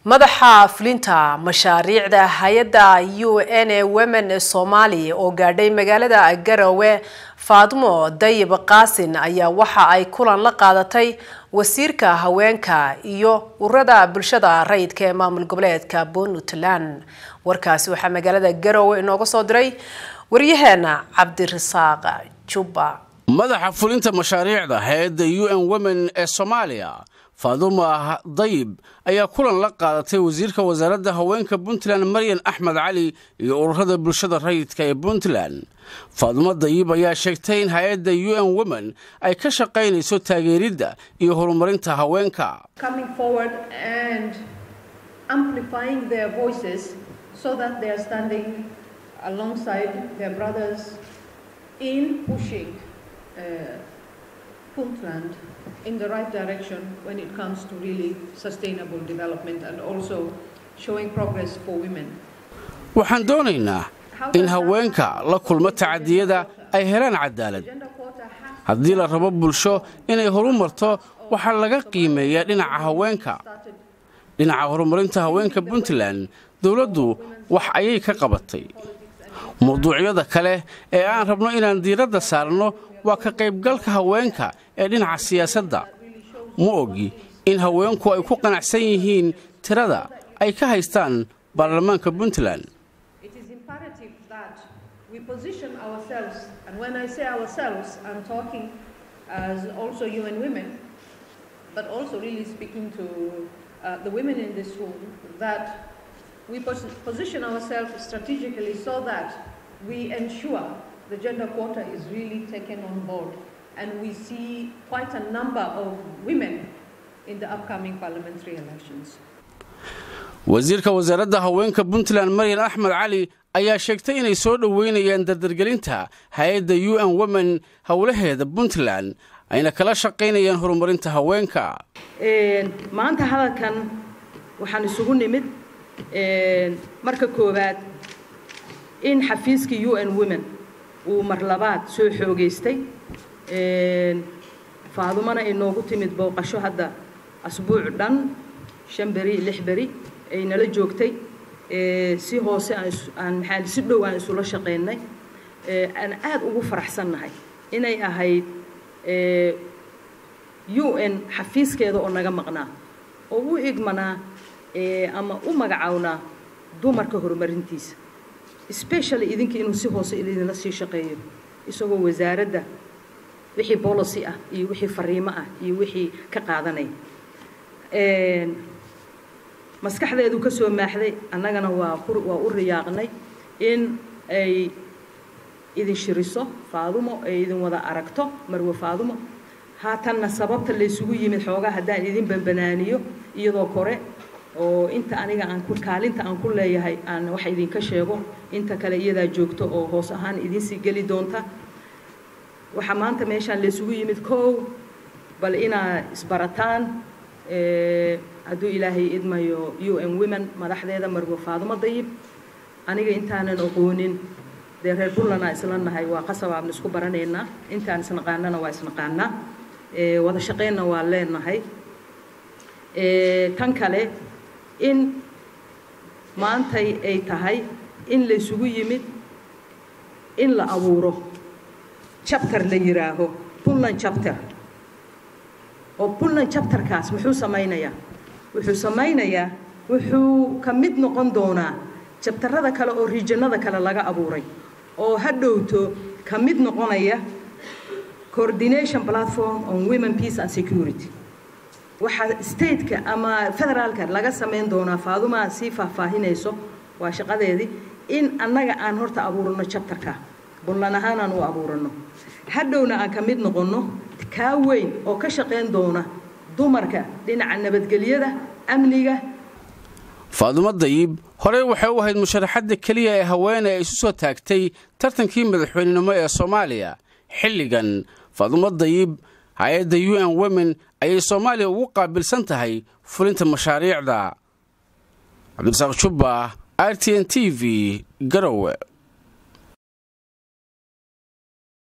madaxa fulinta mashaariicda hay-adda u n e women soomaali oo gaadhay magaalada garowe faadmo dayib qaasin ayaa waxa ay kulan la qaadatay wasiirka haweenka iyo ururada bulshada rayidka ee maamul goboleedka puntland warkaasi waxaa magaalada garowe inooga soo diray waryaheena cabdirasaaq jubba madaxa fulinta mashaariicda hay-adda u n women ee soomaaliya faaduma dayib ayaa kulan la qaadatay wasiirka wasaaradda haweenka puntland maryan axmed cali iyo ururada bulshada rayidka ee puntland faadumo dayib ayaa sheegtay in hay-adda u n women ay ka shaqaynayso taageeridda iyo horumarinta haweenka Puntland in the right direction when it comes to really sustainable development and also showing progress for women. waxaan doonaynaa in haweenka la kulmo tacadiyada ay helaan cadaalad haddii la rabo bulsho inay horumarto waxaa laga qiimeeyaa dhinaca haweenka dhinaca horumarinta haweenka puntland dowladdu wax ayay ka qabatay mawduucyada kale ee aan rabno inaan diiradda saarno waa ka qaybgalka haweenka ee dhinaca siyaasadda ma ogi in haweenku ay ku qanacsan yihiin tirada ay ka haystaan baarlamaanka puntland we position ourselves strategically so that we ensure the gender quota is really taken on board and we see quite a number of women in the upcoming parliamentary elections. wasiirka wasaaradda haweenka puntland maryan axmed cali ayaa sheegtay inay soo dhoweynayaan dardargelinta hay-adda u n women howlaheeda puntland ayna kala shaqaynayaan horumarinta haweenka maanta hadalkan waxaan isugu nimid marka koowaad in xafiiskii u n women uu mar labaad soo xoogaystay faadumana ay noogu timid booqasho hadda asbuuc dhan shan beri lix beri ay nala joogtay si hoose aan maxaa si dhow aan isula shaqaynay aan aad ugu faraxsannahay inay ahayd u n xafiiskeeda oo naga maqnaa oo u igmanaa ama u magacawnaa dumarka horumarintiisa specially idinka inuu si hoose idinla sii shaqeeyo isagoo wasaaradda wixii policy ah iyo wixii fariimo ah iyo wixii ka qaadanaya maskaxdeedu ka soo maaxday annagana waa waa u riyaaqnay in ay idin shiriso faadumo ay idin wada aragto marwe faadumo haatanna sababta laysugu yimid xoogaa haddaan idin banbanaaniyo iyadoo kore oo inta aniga aan ku kaalinta aan ku leeyahay aan wax idinka sheego inta kale iyadaa joogto oo hoos ahaan idinsii geli doonta waxaa maanta meeshaan laysugu yimid kow bal inaa isbarataan hadduu ilaahay idmayo u n women madaxdeeda marwe faadumo dayib aniga intaanan aqoonin dee reer puntlandaa isla nahay waa qasabaabna isku baranaynaa intaan isnaqaanana waa isnaqaanaa wada shaqaynna waa leenahay tan kale in maantay ay tahay in laysugu yimid in la abuuro chapter la yidhaaho puntland chapter oo puntland chapterkaas muxuu samaynayaa wuxuu samaynayaa wuxuu ka mid noqon doonaa jabtarada kale oo riijanada kale laga abuuray oo ha dhowto ka mid noqonaya coordination platform on women peace and security waxaa stateka ama federaalka laga samayn doonaa faadumaa sii faahfaahinayso waa shaqadeedii in annaga aan horta abuurano jabtarka buntland ahaan aan u abuurano hadhowna aan ka mid noqonno kaa weyn oo ka shaqayn doona dumarka dhinaca nabadgelyada amniga faadumo dayib horey waxay u ahayd musharaxadda keliya ee haweene ay isu soo taagtay tartankii madaxweynenimo ee soomaaliya xilligan faadumo dayib hay-adda u n women ayay soomaaliya ugu qaabilsan tahay fulinta mashaariicda cabdirasaaq jubba r t n t v garowe